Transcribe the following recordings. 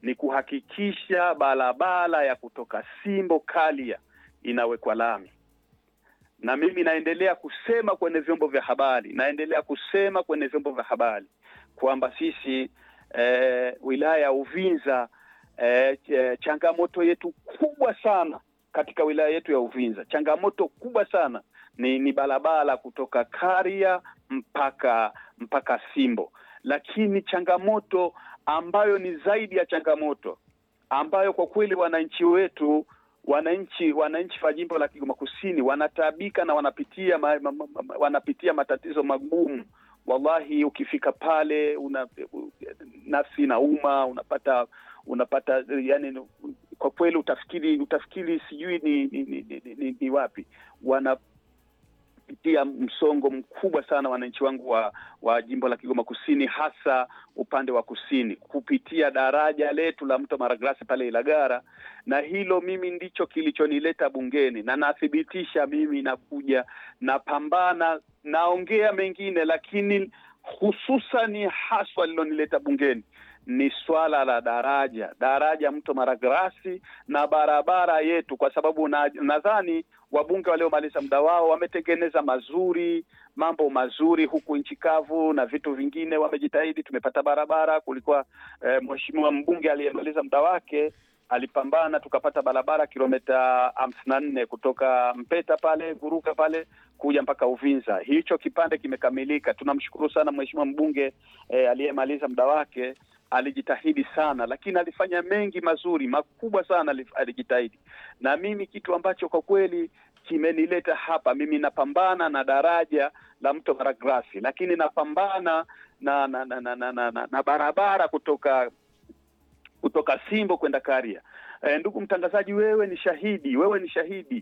ni kuhakikisha barabara ya kutoka Simbo Kalia inawekwa lami, na mimi naendelea kusema kwenye vyombo vya habari, naendelea kusema kwenye vyombo vya habari kwamba sisi eh, wilaya ya Uvinza eh, ch- changamoto yetu kubwa sana katika wilaya yetu ya Uvinza, changamoto kubwa sana ni, ni barabara kutoka Karia mpaka mpaka Simbo, lakini changamoto ambayo ni zaidi ya changamoto ambayo kwa kweli wananchi wetu wananchi wananchi wa jimbo la Kigoma Kusini wanataabika na wanapitia ma, ma, ma, ma, wanapitia matatizo magumu. Wallahi, ukifika pale una nafsi inauma, unapata unapata yani, kwa kweli utafikiri utafikiri sijui ni ni, ni, ni, ni, ni wapi wanapitia msongo mkubwa sana wananchi wangu wa, wa jimbo la Kigoma Kusini, hasa upande wa kusini kupitia daraja letu la mto Maragrasi pale Ilagara, na hilo mimi ndicho kilichonileta bungeni, na nathibitisha mimi nakuja napambana, naongea mengine, lakini hususani haswa lilonileta bungeni ni swala la daraja daraja mto Maragrasi na barabara yetu, kwa sababu na- nadhani wabunge waliomaliza muda wao wametengeneza mazuri, mambo mazuri huku nchi kavu na vitu vingine, wamejitahidi. Tumepata barabara. Kulikuwa eh, mheshimiwa mbunge aliyemaliza muda wake alipambana, tukapata barabara kilomita hamsini na nne kutoka Mpeta pale Guruka pale kuja mpaka Uvinza. Hicho kipande kimekamilika. Tunamshukuru sana mheshimiwa mbunge eh, aliyemaliza muda wake alijitahidi sana, lakini alifanya mengi mazuri makubwa sana, alif- alijitahidi. Na mimi kitu ambacho kwa kweli kimenileta hapa, mimi napambana na daraja la mto Maragrasi, lakini napambana na na, na, na, na, na, na, na barabara kutoka kutoka Simbo kwenda Karia. E, ndugu mtangazaji, wewe ni shahidi, wewe ni shahidi.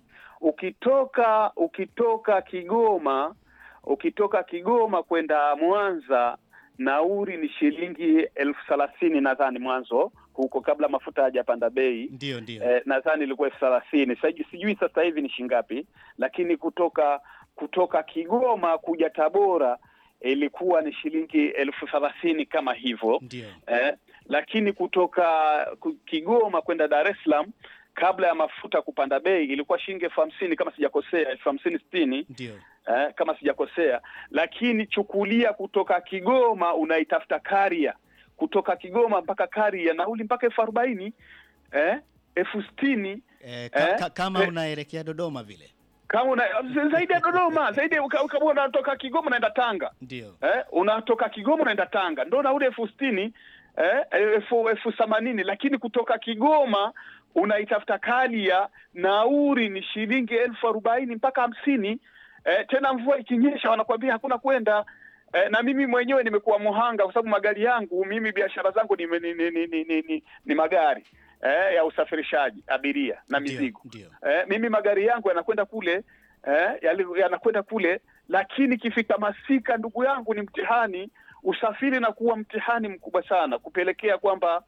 Ukitoka ukitoka Kigoma ukitoka Kigoma kwenda Mwanza nauri ni shilingi elfu thelathini nadhani mwanzo huko, kabla mafuta hajapanda bei Ndio, ndio. eh, nadhani ilikuwa elfu thelathini Sasa sijui sasa hivi ni shingapi, lakini kutoka kutoka Kigoma kuja Tabora ilikuwa ni shilingi elfu thelathini kama hivyo Ndio. eh, lakini kutoka ku- Kigoma kwenda Dar es Salaam kabla ya mafuta kupanda bei ilikuwa shilingi elfu hamsini kama sijakosea, elfu hamsini sitini Ndio. eh, kama sijakosea. Lakini chukulia kutoka Kigoma unaitafuta Karia, kutoka Kigoma mpaka Karia nauli mpaka elfu arobaini eh, elfu sitini Eh, ka, Eh, ka, kama eh. unaelekea Dodoma vile. kama una, zaidi ya Dodoma zaidi ya- kama kama unatoka Kigoma unaenda Tanga Ndio. eh, unatoka Kigoma unaenda Tanga ndo nauli elfu sitini eh, elfu elfu themanini lakini kutoka Kigoma unaitafuta Kalia nauri ni shilingi elfu arobaini mpaka hamsini eh, tena mvua ikinyesha wanakuambia hakuna kwenda eh, na mimi mwenyewe nimekuwa muhanga kwa sababu magari yangu mimi biashara zangu ni, ni, ni, ni, ni, ni, ni, ni magari eh, ya usafirishaji abiria na Ndio, mizigo Ndio. eh, mimi magari yangu yanakwenda kule eh, yali- yanakwenda kule, lakini ikifika masika, ndugu yangu, ni mtihani. Usafiri na kuwa mtihani mkubwa sana, kupelekea kwamba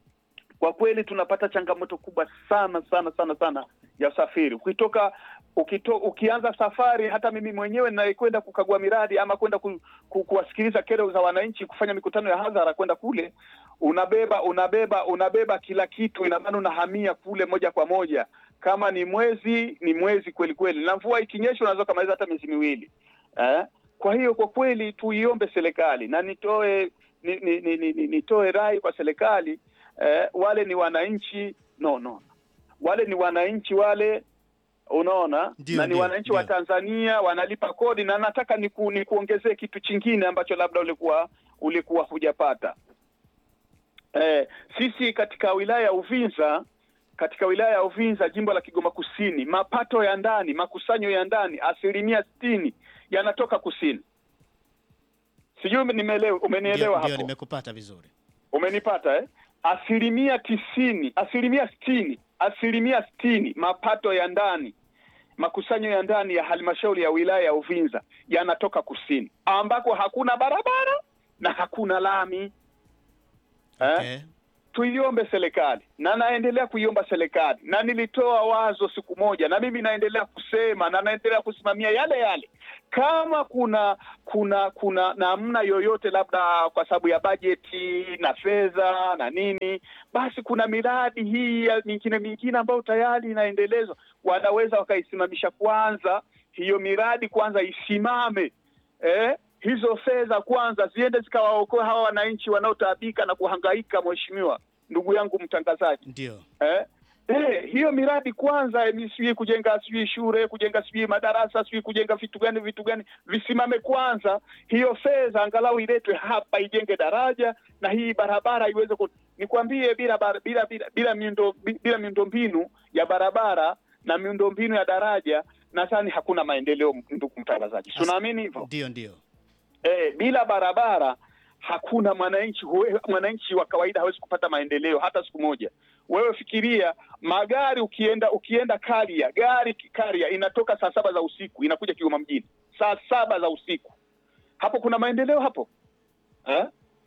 kwa kweli tunapata changamoto kubwa sana sana sana sana ya usafiri. Ukitoka ukito, ukianza safari, hata mimi mwenyewe ninayekwenda kukagua miradi ama kwenda ku, ku, kuwasikiliza kero za wananchi, kufanya mikutano ya hadhara, kwenda kule, unabeba unabeba unabeba kila kitu, ina maana unahamia kule moja kwa moja. Kama ni mwezi ni mwezi kweli kweli, na mvua ikinyesha unaweza ukamaliza hata miezi miwili eh? Kwa hiyo kwa kweli tuiombe serikali na nitoe ni, ni, ni, ni, ni, nitoe rai kwa serikali eh, wale ni wananchi no no, wale ni wananchi wale, unaona Ndio, na ni ndio, wananchi wa ndio. Tanzania wanalipa kodi, na nataka niku, nikuongezee kitu chingine ambacho labda ulikuwa ulikuwa hujapata. Eh, sisi katika wilaya ya Uvinza katika wilaya ya Uvinza jimbo la Kigoma Kusini, mapato ya ndani, makusanyo ya ndani asilimia sitini yanatoka kusini. Sijui nimeelewa, umenielewa Ndio, ndio, hapo? nimekupata vizuri. Umenipata eh? Asilimia tisini, asilimia sitini, asilimia sitini mapato ya ndani, makusanyo ya ndani ya halmashauri ya wilaya ya Uvinza yanatoka kusini, ambako hakuna barabara na hakuna lami eh? Okay. tuiombe serikali na naendelea kuiomba serikali, na nilitoa wazo siku moja, na mimi naendelea kusema na naendelea kusimamia yale yale. Kama kuna kuna kuna namna yoyote, labda kwa sababu ya bajeti na fedha na nini, basi kuna miradi hii ya mingine mingine ambayo tayari inaendelezwa, wanaweza wakaisimamisha kwanza, hiyo miradi kwanza isimame, eh? hizo fedha kwanza ziende zikawaokoa hawa wananchi wanaotaabika na kuhangaika. Mheshimiwa ndugu yangu mtangazaji, Ndio. eh? Eh, hiyo miradi kwanza, eh, sijui kujenga sijui shule kujenga sijui madarasa sijui kujenga vitu gani vitu gani visimame kwanza. Hiyo fedha angalau iletwe hapa ijenge daraja na hii barabara iweze ku... nikwambie, bila bara- bila bila bila miundo bila miundombinu ya barabara na miundombinu ya daraja nadhani hakuna maendeleo, ndugu mtangazaji, As- tunaamini hivyo. Ndio, ndio. Eh, bila barabara hakuna mwananchi huwe- mwananchi wa kawaida hawezi kupata maendeleo hata siku moja. Wewe fikiria magari, ukienda ukienda Karia, gari Karia inatoka saa saba za usiku inakuja Kigoma mjini saa saba za usiku, hapo kuna maendeleo hapo eh?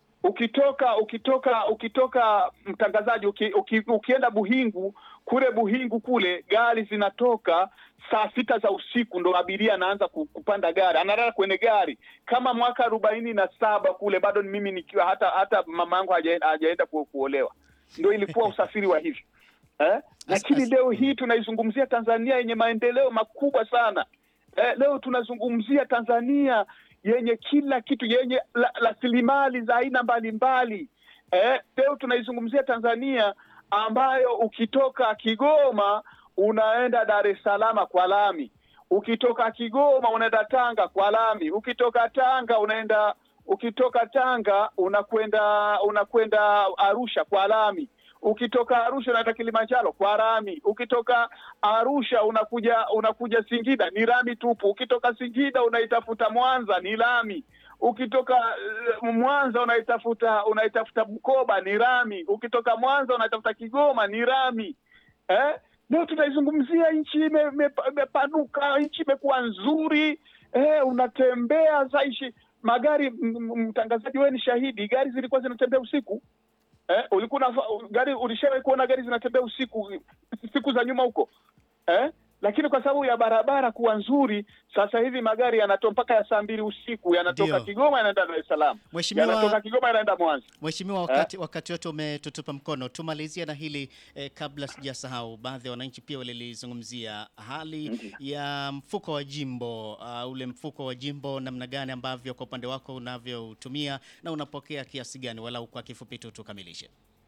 Ukitoka ukitoka ukitoka mtangazaji, uki, uki, ukienda Buhingu kule Buhingu kule gari zinatoka saa sita za usiku, ndo abiria anaanza ku- kupanda gari, analala kwenye gari kama mwaka arobaini na saba kule, bado ni mimi nikiwa hata hata mama yangu hajaenda hajaenda ku, kuolewa, ndo ilikuwa usafiri wa hivi eh? Lakini as- leo hii tunaizungumzia Tanzania yenye maendeleo makubwa sana eh, leo tunazungumzia Tanzania yenye kila kitu yenye la- rasilimali za aina mbalimbali eh, leo tunaizungumzia Tanzania ambayo ukitoka Kigoma unaenda Dar es Salaam kwa lami, ukitoka Kigoma unaenda Tanga kwa lami, ukitoka Tanga unaenda ukitoka Tanga unakwenda unakwenda Arusha kwa lami, ukitoka Arusha unaenda Kilimanjaro kwa lami, ukitoka Arusha unakuja unakuja Singida ni lami tupu, ukitoka Singida unaitafuta Mwanza ni lami, ukitoka eh, Mwanza unaitafuta unaitafuta Bukoba ni lami, ukitoka Mwanza unaitafuta Kigoma ni lami eh? Leo tunaizungumzia nchi ime- ime- imepanuka, nchi imekuwa nzuri eh, unatembea zaishi magari. m- m- Mtangazaji, wewe ni shahidi, gari zilikuwa zinatembea usiku eh, ulikuwa una, gari ulishawahi kuona gari zinatembea usiku siku za nyuma huko eh? Lakini kwa sababu ya barabara kuwa nzuri, sasa hivi magari yanatoka mpaka ya saa mbili usiku yanatoka Ndio. Kigoma yanaenda Dar es Salaam, Mheshimiwa- yanatoka Kigoma yanaenda Mwanza. Mheshimiwa, wakati wakati wote umetutupa mkono, tumalizie na hili eh, kabla sijasahau. Baadhi ya wananchi pia walilizungumzia hali Ndiyo. ya mfuko wa jimbo uh, ule mfuko wa jimbo, namna gani ambavyo kwa upande wako unavyoutumia na unapokea kiasi gani, walau kwa kifupi tu tukamilishe.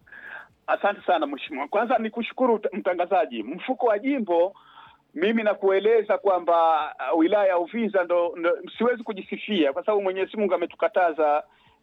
Asante sana mheshimiwa. Kwanza ni kushukuru mtangazaji. Mfuko wa jimbo, mimi nakueleza kwamba uh, wilaya ya Uvinza ndo, ndo siwezi kujisifia kwa sababu Mwenyezi Mungu ametukataza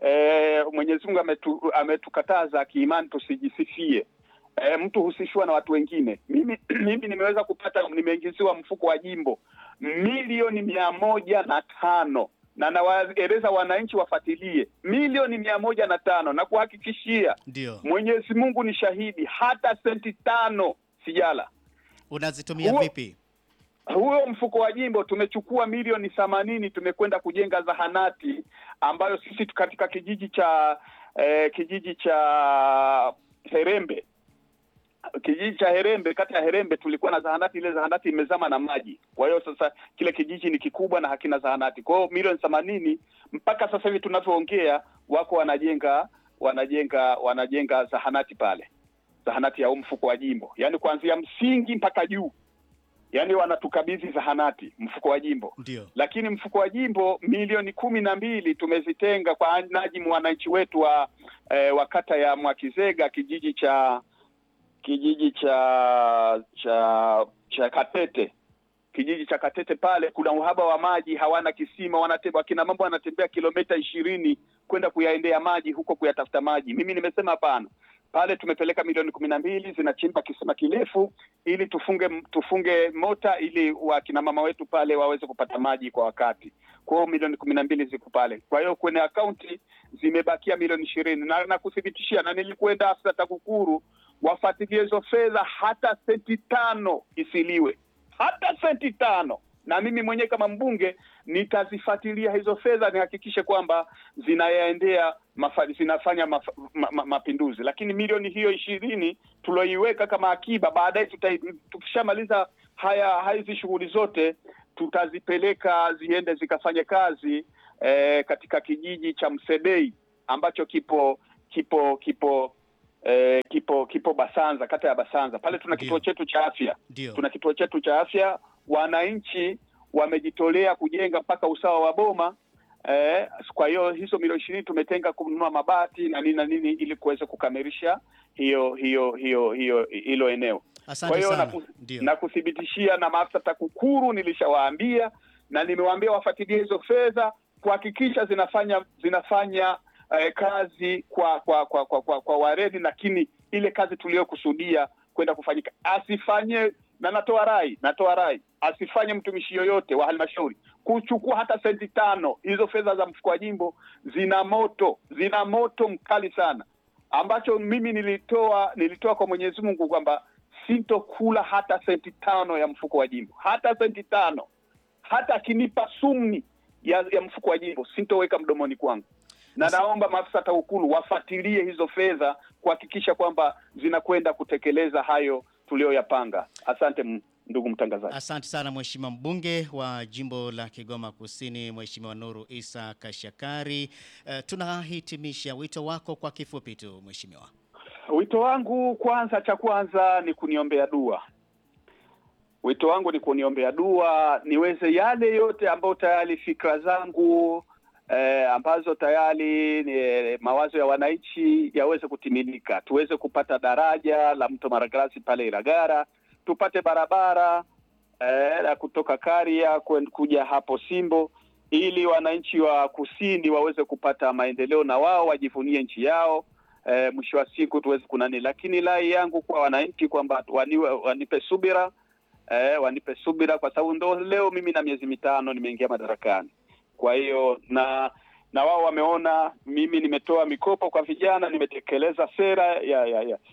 eh, Mwenyezi Mungu ametu, ametukataza kiimani tusijisifie. Eh, mtu husifiwa na watu wengine. Mimi mimi nimeweza kupata, nimeingiziwa mfuko wa jimbo milioni mia moja na tano na nawaeleza wananchi wafuatilie milioni mia moja na tano na kuhakikishia Ndio Mwenyezi Mungu ni shahidi, hata senti tano sijala. unazitumia Huo- vipi? Huyo mfuko wa jimbo tumechukua milioni themanini, tumekwenda kujenga zahanati ambayo sisi tu- katika kijiji cha eh, kijiji cha Herembe kijiji cha Herembe, kata ya Herembe tulikuwa na zahanati. Ile zahanati imezama na maji, kwa hiyo sasa kile kijiji ni kikubwa na hakina zahanati. Kwa hiyo milioni themanini mpaka sasa hivi tunavyoongea, wako wanajenga wanajenga wanajenga zahanati pale, zahanati ya huu mfuko wa jimbo, yaani kuanzia msingi mpaka juu, yaani wanatukabidhi zahanati mfuko wa jimbo Ndio lakini mfuko wa jimbo milioni kumi na mbili tumezitenga kwa najimu wananchi wetu wa eh, wa kata ya Mwakizega kijiji cha kijiji cha cha cha Katete kijiji cha Katete pale kuna uhaba wa maji, hawana kisima, wanatembea wakina mambo wanatembea kilomita ishirini kwenda kuyaendea maji huko kuyatafuta maji. Mimi nimesema hapana, pale tumepeleka milioni kumi na mbili zinachimba kisima kirefu ili tufunge tufunge mota ili wakina mama wetu pale waweze kupata maji kwa wakati. Kwa hiyo milioni kumi na mbili ziko pale. Kwa hiyo kwenye akaunti zimebakia milioni ishirini na nakuthibitishia, na nilikwenda afisa TAKUKURU wafuatilie hizo fedha, hata senti tano isiliwe, hata senti tano na mimi mwenyewe kama mbunge nitazifuatilia hizo fedha, nihakikishe kwamba zinayaendea mafa, zinafanya maf, ma, ma, mapinduzi. Lakini milioni hiyo ishirini tulioiweka kama akiba, baadaye tukishamaliza haya hizi shughuli zote tutazipeleka ziende zikafanye kazi eh, katika kijiji cha Msedei ambacho kipo kipo kipo eh, kipo kipo Basanza, kata ya Basanza. Pale tuna Ndio. kituo chetu cha afya Ndio. tuna kituo chetu cha afya. Wananchi wamejitolea kujenga mpaka usawa wa boma eh, kwa hiyo hizo milioni ishirini tumetenga kununua mabati na nini na nini ili kuweza kukamilisha hiyo hiyo hiyo hiyo hilo eneo. Kwa Asante hiyo sana. naku- Ndio. na kuthibitishia na maafisa TAKUKURU nilishawaambia na nimewaambia wafuatilie hizo fedha kuhakikisha zinafanya zinafanya eh, kazi kwa kwa kwa kwa, kwa, kwa waredi, lakini ile kazi tuliyokusudia kwenda kufanyika asifanye, na natoa rai natoa rai asifanye mtumishi yoyote wa halmashauri kuchukua hata senti tano. Hizo fedha za mfuko wa jimbo zina moto, zina moto mkali sana ambacho mimi nilitoa nilitoa kwa Mwenyezi Mungu kwamba sitokula hata senti tano ya mfuko wa jimbo, hata senti tano, hata akinipa sumni ya, ya mfuko wa jimbo sitoweka mdomoni kwangu, na Asa- naomba maafisa TAKUKURU wafuatilie hizo fedha kuhakikisha kwamba zinakwenda kutekeleza hayo tuliyoyapanga. Asante m- ndugu mtangazaji. Asante sana Mheshimiwa mbunge wa jimbo la Kigoma Kusini, Mheshimiwa Nuru Isa Kashakari. Eh, tunahitimisha wito wako kwa kifupi tu Mheshimiwa. Wito wangu kwanza, cha kwanza ni kuniombea dua. Wito wangu ni kuniombea dua niweze yale yote ambayo tayari fikra zangu eh, ambazo tayari ni eh, mawazo ya wananchi yaweze kutimilika, tuweze kupata daraja la mto Maragarasi pale Ilagara, tupate barabara eh, la kutoka Karia kwen- kuja hapo Simbo, ili wananchi wa kusini waweze kupata maendeleo na wao wajivunie nchi yao eh, mwisho wa siku tuweze kunani. Lakini rai yangu kwa wananchi kwamba waniwe, wanipe subira eh, wanipe subira kwa sababu ndo leo mimi na miezi mitano nimeingia madarakani. Kwa hiyo na na wao wameona mimi nimetoa mikopo kwa vijana, nimetekeleza sera ya ya, ya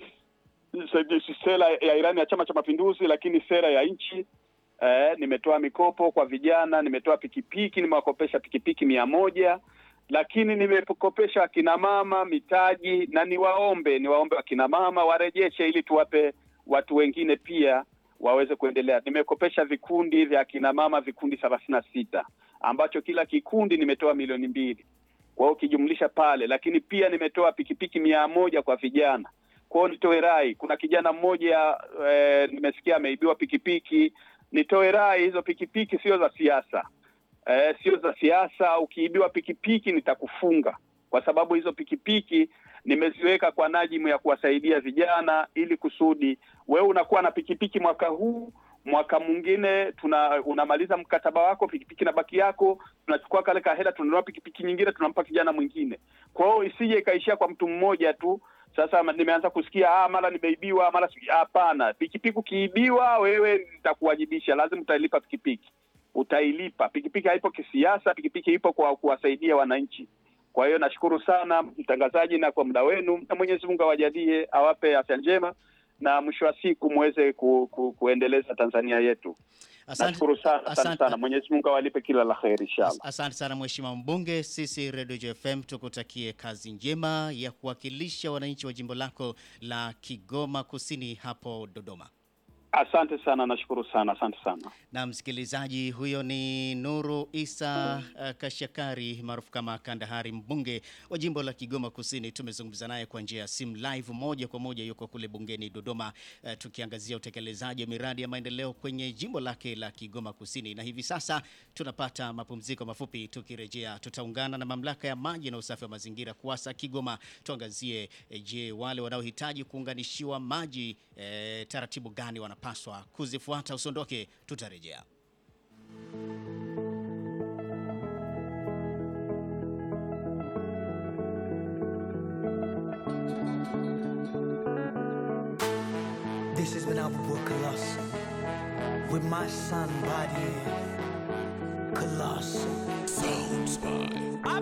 sera ya Irani ya Chama cha Mapinduzi, lakini sera ya nchi eh, nimetoa mikopo kwa vijana, nimetoa pikipiki, nimewakopesha pikipiki mia moja lakini nimekopesha akina mama mitaji, na niwaombe niwaombe akina mama warejeshe, ili tuwape watu wengine pia waweze kuendelea. Nimekopesha vikundi vya akina mama vikundi thelathini na sita ambacho kila kikundi nimetoa milioni mbili kwa hiyo ukijumlisha pale, lakini pia nimetoa pikipiki mia moja kwa vijana. Kwa hiyo nitoe rai, kuna kijana mmoja e, nimesikia ameibiwa pikipiki. Nitoe rai, hizo pikipiki sio za siasa e, sio za siasa. Ukiibiwa pikipiki nitakufunga, kwa sababu hizo pikipiki nimeziweka kwa najimu ya kuwasaidia vijana, ili kusudi wewe unakuwa na pikipiki mwaka huu mwaka mwingine tuna unamaliza mkataba wako, pikipiki na baki yako, tunachukua kale kahela, tunanunua pikipiki nyingine, tunampa kijana mwingine. Kwa hiyo isije ikaishia kwa mtu mmoja tu. Sasa ma- nimeanza kusikia ah, mara nimeibiwa, mara si- hapana. Pikipiki ukiibiwa, wewe nitakuwajibisha, lazima utailipa pikipiki, utailipa. Pikipiki haipo kisiasa, pikipiki ipo kwa kuwasaidia wananchi. Kwa hiyo nashukuru sana mtangazaji na kwa muda wenu, na Mwenyezi Mungu awajalie, awape afya njema na mwisho wa siku muweze ku, ku, kuendeleza Tanzania yetu. Nashukuru sana sana sana. Mwenyezi Mungu awalipe kila la kheri inshallah. As- Asante sana Mheshimiwa mbunge, sisi Radio JFM tukutakie kazi njema ya kuwakilisha wananchi wa jimbo lako la Kigoma Kusini hapo Dodoma. Asante sana, nashukuru sana, asante sana. Na msikilizaji, huyo ni Nuru Isa uh, Kashakari maarufu kama Kandahari, mbunge wa jimbo la Kigoma Kusini. Tumezungumza naye kwa njia ya simu live, moja kwa moja, yuko kule bungeni Dodoma, uh, tukiangazia utekelezaji wa miradi ya maendeleo kwenye jimbo lake la Kigoma Kusini. Na hivi sasa tunapata mapumziko mafupi, tukirejea tutaungana na mamlaka ya maji na usafi wa mazingira KUWASA Kigoma, tuangazie eh, je, wale wanaohitaji kuunganishiwa maji eh, taratibu gani wanapaswa kuzifuata. Usiondoke, tutarejea. This has been Albert Colossal with my son body Colossal. Sounds by